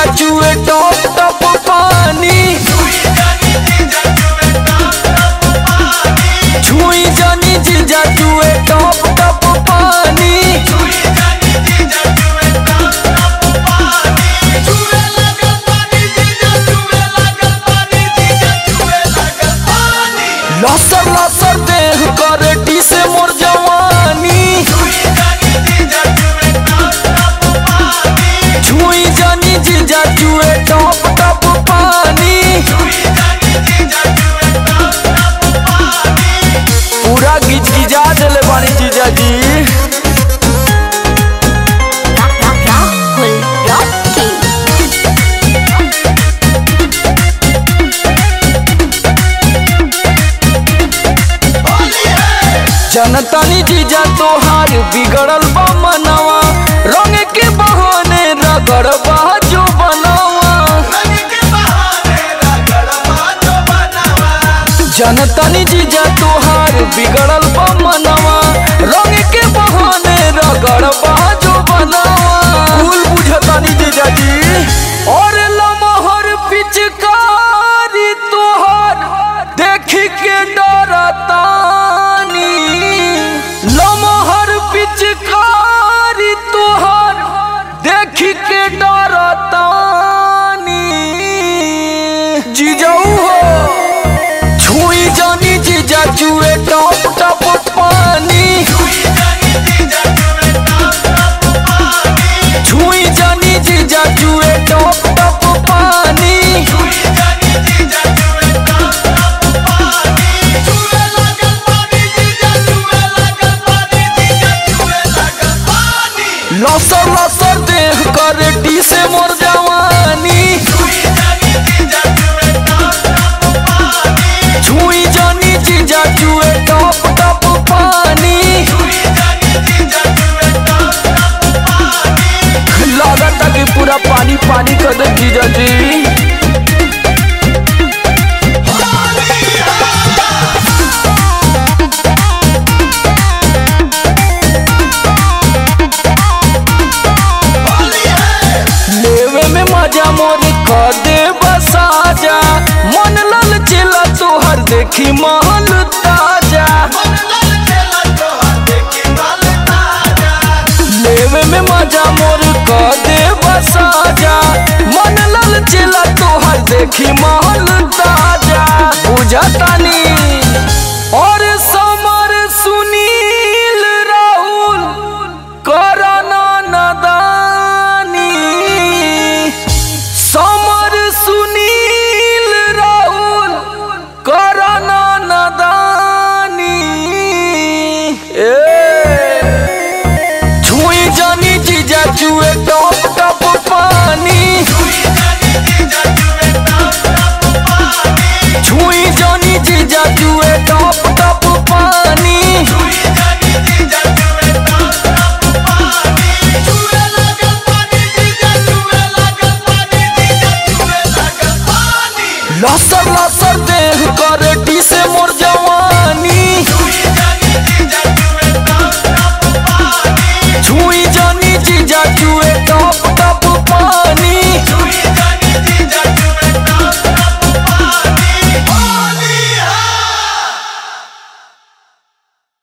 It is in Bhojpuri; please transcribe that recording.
जीजा जुए टप टप पानी छुई जानी जीजा जुए टप टप पानी लसर लसर देह करे टी से मोर जवानी छुई जानी जीजा जुए टप टप पानी पूरा गिज गिजा देले बानी जीजा जी Rahul Rocky. जनतानी जीजा तोहार बिगड़ल बा मनवा रंग के बहाने रगड़ बा जो बनावा जनतानी जीजा तोहार बिगड़ल बा मनवा रंग के बहाने रगड़ बा जो बनावा भूल बुझतानी जीजा जी और लमहर पिचकारी तोहार देख के डरतानी लमहर पिचकारी तोहार देख के डरतानी जीजाऊ हो छुई जानी जीजा जुए टप टप पानी छुई जानी जीजा जुए टप टप पानी लसर लसर देह करे टी से मोर जवानी छुई जानी जीजा जुए टप टप पानी लागता कि पूरा पानी पानी कर दे जीजा जी लेवे में मजा मोर कर दे बसाजा मन लल चिला तोहर देखी महल ताजा लेवे में मजा मोर कर दे बसाजा मन लल चिला तोहर देखी महल ताजा बुझतानी और समर सुनील राहुल करना नदानी समर सुनील राहुल करना नदानी ए छुई जानी जीजा जुए टप टप पानी छुई जानी जीजा जुए टप टप पानी लसर लसर देह करे टी से मोर जवानी